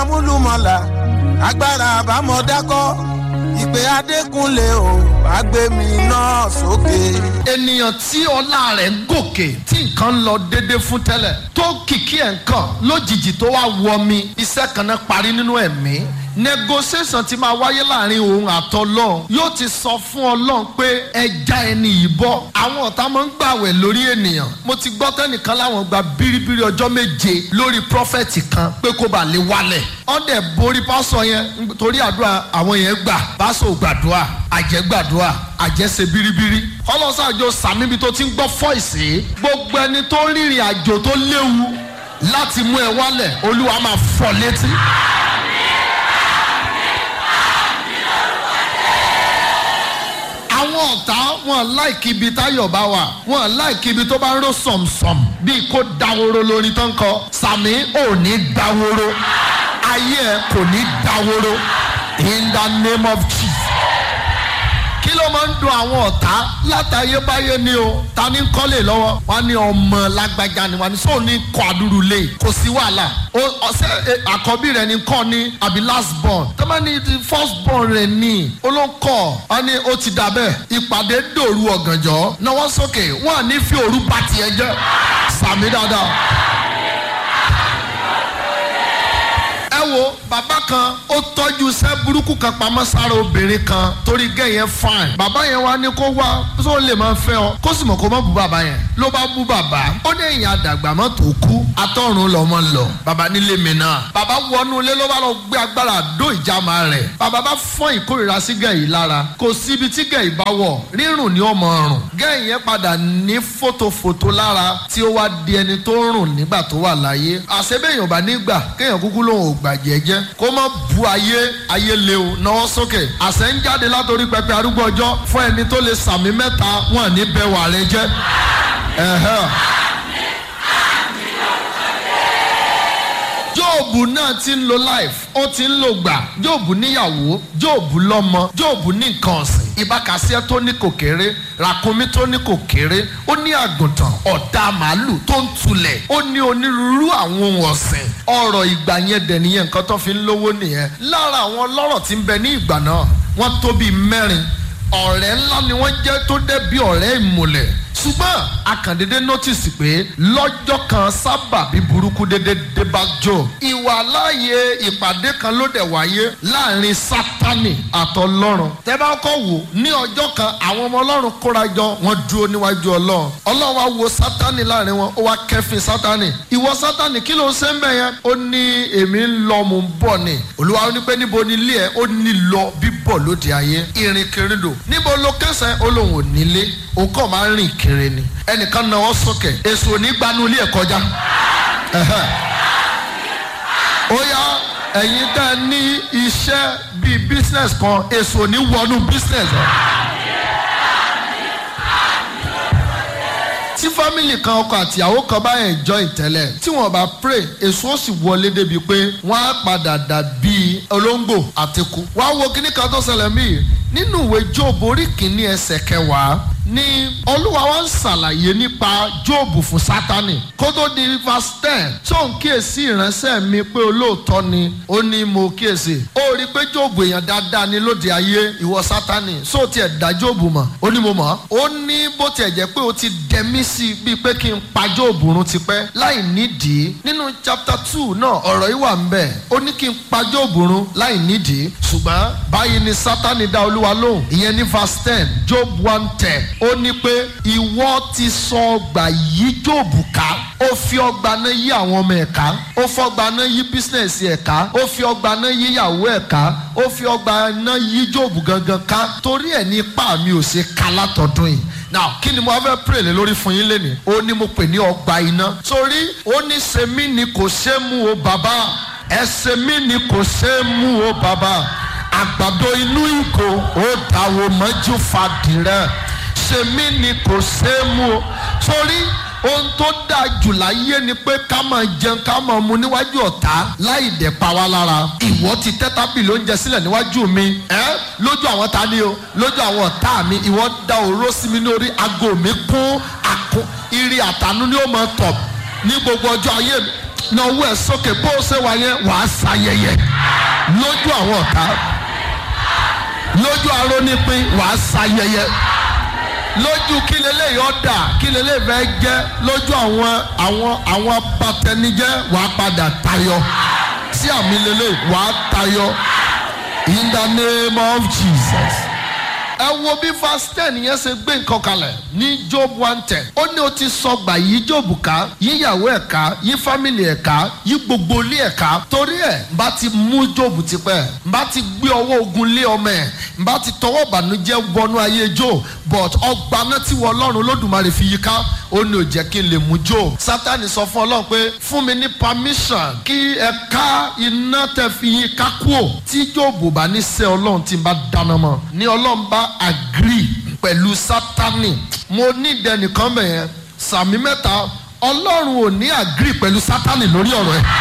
amúlùmọ̀là agbára àbámọ̀dákọ́ ìpè adékúnlé o àgbẹ̀mí náà sókè. ènìyàn tí ọlá rẹ̀ gòkè tí nǹkan ń lọ déédéé fún tẹ́lẹ̀ tó kìkì ẹ̀ ń kàn lójijì tó wá wọ mi iṣẹ́ kan náà parí nínú ẹ̀mí negotiation ti máa wáyé láàrin òun àtọlọ́run yóò ti sọ fún ọlọ́run pé ẹja ẹni yìí bọ́ àwọn ọ̀tá máa ń gbàwẹ̀ lórí ènìyàn mo ti gbọ́ tẹ́nìkan láwọn gba bíríbírí ọjọ́ méje lórí prọfẹ̀tì kan pé kó bàa lè wálẹ̀ ọ̀dẹ̀ borí pásọ yẹn torí àdúrà àwọn yẹn gbà pásọ gbàdúrà àjẹ́ gbàdúrà àjẹ́ ṣe bíríbírí ọlọ́sàájò sàmíbi tó ti ń gbọ́ fọ́ìsì gbogbo ẹni tó rìnrìn àjò tó léwu láti mú ẹ wálẹ̀ olúwa máa fọ́ létí. àwọn ọ̀tá wọn láìkí ibi táyọ̀ bá wà wọn láìkí ibi tó bá ń ró sọ̀msọ̀m bíi kó dáwóró lórí tó ń kọ sàmì ò ní dáwóró ayé ẹ kò ní dáwóró in the name of jesus kí ló máa ń dun àwọn ọ̀tá látàyébáyé ni o ta ní kọ́lé lọ́wọ́ wọn ní ọmọ lágbájá ni wọn ní sóò ní kọ́ àdúrú lé kò sí wàhálà ọ̀sẹ̀ àkọ́bí rẹ̀ ní kọ́ ní àbí last born tọ́mọ ní ti first born rẹ̀ ní olóńkọ́ wọn ní ó ti dà bẹ́ẹ̀ ìpàdé dòru ọ̀gànjọ́ náwó sókè wọn à ní fi òru bá tiẹ̀ jẹ́ sàmì dáadáa. ẹ wo bàbá kan ó tọ́jú iṣẹ́ burúkú kan pamọ́ sára obìnrin kan torí gẹ́ yẹn fine bàbá yẹn wá ní kó wá tó lè máa fẹ́ ọ kó sì mọ̀ kó má bú bàbá yẹn ló bá bú bàbá ó ní èyàn àdàgbà mọ́ tó kú atọ́run lọ́mọ lọ bàbá nílé mi náà bàbá wọnú ilé ló bá lọ gbé agbára àdó ìjàmà rẹ̀ bàbá bá fọ́n ìkórìíra sí gẹ̀yì lára kò síbi tí gẹ̀yì bá wọ̀ rírùn ní ọmọ ọrùn gẹ̀yì yẹn padà ní fòtòfòtò lára tí ó wá di ẹni tó rùn nígbà tó wà láyé àṣebéèyàn bá nígbà kéèyàn kúkú lòun ò gbà jẹ́jẹ́ kó má bu ayé ayé léwu náwó sókè àṣẹ ń jáde látòrí pẹpẹ arúgbó ọjọ́ fún ẹni tó lè sàmì mẹ́ta wọn ní bẹ́ẹ̀ wà rẹ jẹ́. jóòbù náà ti ń lo life ó ti ń lo gbà jóòbù níyàwó jóòbù lọ́mọ jóòbù ní nǹkan ọ̀sìn ìbákasíẹ́ tó ní kò kéré ràkúnmí tó ní kò kéré ó ní àgùntàn ọ̀dà màálù tó ń tulẹ̀ ó ní onírúurú àwọn ohun ọ̀sìn ọ̀rọ̀ ìgbà yẹn dẹ̀ nìyẹn nǹkan tó fi ń lówó nìyẹn lára àwọn ọlọ́rọ̀ tí ń bẹ ní ìgbà náà wọ́n tó bíi mẹ́rin ọ̀rẹ́ ńlá ni wọ́n jẹ́ tó dẹ́ bí ọ̀rẹ́ ìmùlẹ̀ ṣùgbọ́n akàndédé notice pé lọ́jọ́ kan sábà bí burúkú dédé dé bá jò ìwà láàyè ìpàdé kan ló dẹ̀ wáyé láàrin sátani àtọlọ́run tẹ́ bá kọ́ wò ní ọjọ́ kan àwọn ọmọ ọlọ́run kóra jọ wọ́n dúró níwájú ọlọ́run ọlọ́run wá wo sátani láàrin wọn ó wá kẹ́fìn sátani ìwọ sátani kí ló ń ṣe ń bẹ̀ yẹn ó ní èmi ń lọ mò ń bọ̀ ni olúwa ó ní pé níbo ni ilé ẹ ó ní lọ bíbọ̀ lóde ayé ìrìnkèrindò níbo ló kẹsàn-án ó lóun ò nílé òun kàn máa ń rìn kiri ni ẹnìkan náwó sókè èso onígbanu ilé ẹ̀ kọjá ó yá ẹ̀yin tẹ́ ẹ ní iṣẹ́ bíi business kan èso òní wọnú business ẹ̀. tí fámìlì kan ọkọ àtìyàwó kan bá enjoy tẹ́lẹ̀ tí wọ́n bá pray èso ó sì wọlé débi pé wọ́n á padà dàbí olóńgbò àtẹkù. wá wo kíní kan tó ṣẹlẹ̀ mí nínú ìwé jóòbù orí kìíní ẹsẹ̀ kẹwàá ni olúwa wa ń ṣàlàyé nípa jóòbù fún sátani kó tó di verse ten tó ń kíyèsí ìránṣẹ́ mi pé olóòótọ́ ni ó ní mo kíyèsí ó rí i pé jóòbù èèyàn dáadáa ni lóde ayé ìwọ sátani só tiẹ̀ dá jóòbù mọ̀ ó ní mo mọ̀ ó ní bó tiẹ̀ jẹ́ pé ó ti dẹ̀mí sí i bíi pé kí n pa jóòbù run tipẹ́ láì nídìí nínú chapter two náà ọ̀rọ̀ yìí wà ń bẹ̀ ó ní kí n pa jóòbù run láì nídìí ṣùgbọ́n báyìí ni sátani dá olúwa lóhùn ìyẹn ní verse ten job one ten ó ní pé ìwọ ti sọ ọgbà yí jóòbù ká ó fi ọgbà náà yí àwọn ọmọ ẹ̀ ká ó fọgbà náà yí bísínẹ̀sì ẹ̀ ká ó fi ọgbà náà yí ìyàwó ẹ̀ ká ó fi ọgbà náà yí jóòbù gangan ká torí ẹ̀ ní ipá mi ò ṣe ká látọ̀dún yìí now kí ni mo fẹ́ pray lé lórí fún yín lénìí ó ní mo pè ní ọgbà iná torí ó ní sèmi ni kò ṣe mú o bàbá ẹsẹ̀ mi ni kò ṣe mú o bàbá àgbàdo inú ìgò ó dàwọ̀ mọ́jú fàdìrẹ́ sèmi ni kò ṣe mú o torí ohun tó dáa jù láyé ni pé ká máa jẹun ká máa mu níwájú ọ̀tá láì dẹ̀ pa wá lára ìwọ ti tẹ́ tábìlì oúnjẹ sílẹ̀ níwájú mi ẹ́ lójú àwọn ta ni o lójú àwọn ọ̀tá mi ìwọ da òró sí mi lórí aago mi kún àkún irí àtànú ni ó máa tọ̀ ní gbogbo ọjọ́ ayé mi náwó ẹ̀ sókè bó o ṣe wà yẹn wàá ṣayẹyẹ lójú àwọn ọ̀tá lójú arónípín wàá ṣayẹyẹ lójú kí leléyìí ọ̀dà kí leléyìí fẹ́ jẹ́ lójú àwọn àwọn àwọn abatẹnijẹ́ wàá padà tayọ sí àmì leléyìí wàá tayọ in the name of Jesus ẹ wo bí verse ten yẹn ṣe gbé nǹkan kalẹ̀ ní job one ten ó ní o ti sọ gbà yí job ká yíyàwó ẹ̀ ká yí family ẹ̀ ká yí gbogbo ilé ẹ̀ ká torí ẹ̀ n bá ti mú job tipẹ́ n bá ti gbé ọwọ́ ogun lé ọmọ ẹ̀ n bá ti tọwọ́ ìbànújẹ́ wọnú ayé job but ọgbà náà tí wọ́n ọlọ́run olódùmarè fi yí ká ó ní ò jẹ́ kí n lè mú job sátani sọ fún ọlọ́run pé fún mi ní permission kí ẹ ká iná tẹ fi yín ká kúò tí job ò bá ní sẹ́ ọlọ́run tí n bá dáná mọ́ ní ọlọ́run bá agree pẹ̀lú sátani mo ní ìdẹnìkan bẹ̀yẹn sàmì mẹ́ta ọlọ́run ò ní agree pẹ̀lú sátani lórí ọ̀rọ̀ ẹ̀.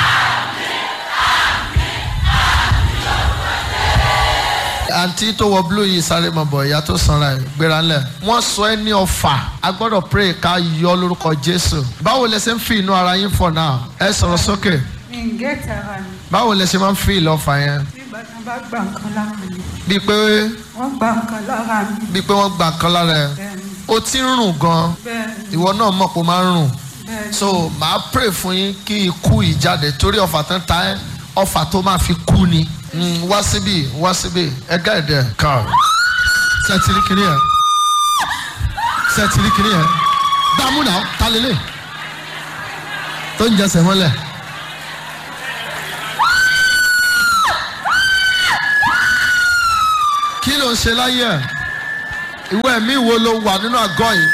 àǹtí tó wọ blue yìí sáré mọ̀ bọ̀ ìyá tó sanra ẹ̀ gbéra ńlẹ̀ wọ́n sọ ẹ́ ní ọ̀fà a gbọ́dọ̀ pray ká yọ lórúkọ jésù báwo lẹ ṣe ń fi inú ara yín for now ẹ sọ̀rọ̀ sókè mi ń gé tara mi báwo lẹ ṣe máa ń fi ìlọ́fà yẹn nígbà tí wọ́n bá gba nǹkan lára mi bíi pé wọ́n gba nǹkan lára mi bíi pé wọ́n gbà kan lára ẹ̀ bẹ́ẹ̀ ni o ti ń rùn gan bẹ́ẹ̀ ni ìwọ náà mọ̀ pé o máa ń rùn bẹ́ẹ̀ ni so màá pray fún yín kí ikú yìí jáde torí ọ̀fà tán ta ẹ́ ọ̀fà tó máa fi kú ni Mm, wá síbí wá síbí ẹ gáàdì ẹ kàn sẹ́tìrì kìíní ẹ sẹ́tìrì kìíní ẹ dààmú náà ta lélẹ̀ tó ń jẹsẹ̀ mọ́lẹ̀. kí ló ń ṣe láyé ẹ ìwé ẹ̀mí wo ló wà nínú àgọ́ yìí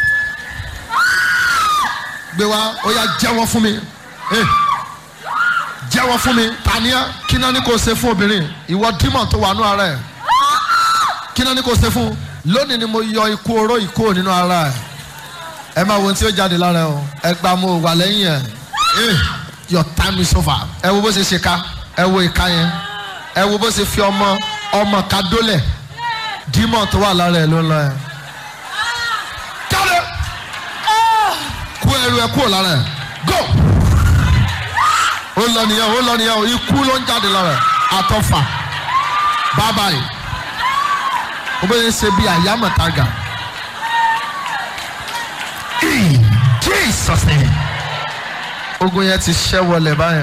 gbé wá ó yá jẹ́wọ́ fún mi. Hey jẹ́wọ́ fún mi tàníyà kí náà ní kò ṣe fún obìnrin ìwọ dímọ̀ tó wà nú ara ẹ̀ kí náà ní kò ṣe fún lónìí ni mo yọ ikú oró ìkó nínú ara ẹ̀ ẹ máa wo ohun tí ó jáde lára ẹ o ẹ gba mo wà lẹ́yìn ẹ̀ eh your time is over ẹ wo bó ṣe ṣe ká ẹ wo ìka yẹn ẹ wo bó ṣe fi ọmọ ọmọ ká dólẹ̀ dímọ̀ tó wà lára ẹ̀ ló ń lọ ẹ̀ jáde kú ẹrù ẹ kúrò lára ẹ̀ go ó lọ nìyẹn ó lọ nìyẹn o ikú ló ń jáde lára àtọfà bàbá yìí ó bẹ ṣe bí àyámọ̀tàgà in Jesus name ogun yẹn ti ṣẹ́ wọlé báyẹn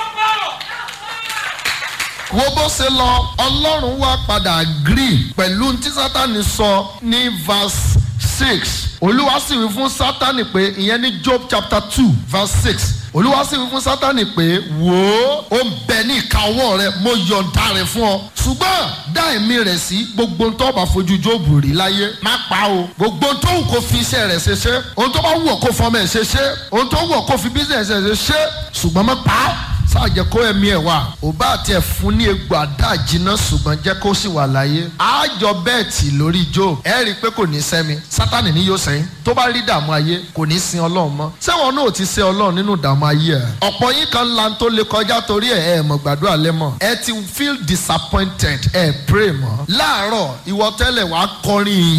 wo bó ṣe lọ ọlọ́run wá padà agree pẹ̀lú tí sátani sọ ní verse six olúwa sì wí fún sátani pé ìyẹn ní job chapter two verse six olúwa sì wí fún sátani pé wò ó ó ń bẹ ní ìka ọwọ́ rẹ mo yọ̀ǹda rẹ̀ fún ọ ṣùgbọ́n dá ẹ̀mí rẹ̀ sí gbogbo tó bá fojú jóòbù rí láyé má pa o gbogbo tó wù kó fi iṣẹ́ rẹ̀ ṣe ṣe ohun tó bá wù ọ́ kó fọmọ ẹ̀ ṣe ṣe ohun tó wù ọ́ kó fi bísíǹsì ẹ̀ ṣe ṣe ṣùgbọ́n má pa á sáàjẹ kó ẹ̀mí ẹ̀ wá ò bá àti ẹ̀ fún ní egbò àdá jiná ṣùgbọ́n jẹ́ kó sì wà láyé àjọ bẹ́ẹ̀tì lórí job ẹ rí i pé kò ní sẹ́mi sátani ní yóò sẹ́yìn tó bá rí dààmú ayé kò ní sin ọlọ́run mọ́ sẹ́wọ̀n náà ò ti ṣe ọlọ́run nínú dààmú ayé ẹ̀ ọ̀pọ̀ yín kan la tó lè kọjá torí ẹ̀ ẹ̀ mọ̀ gbàdúrà lẹ́mọ̀ ẹ ti feel disappointed ẹ̀ pray mọ́ láàárọ̀ ìwọ tẹ́lẹ̀ wàá kọrin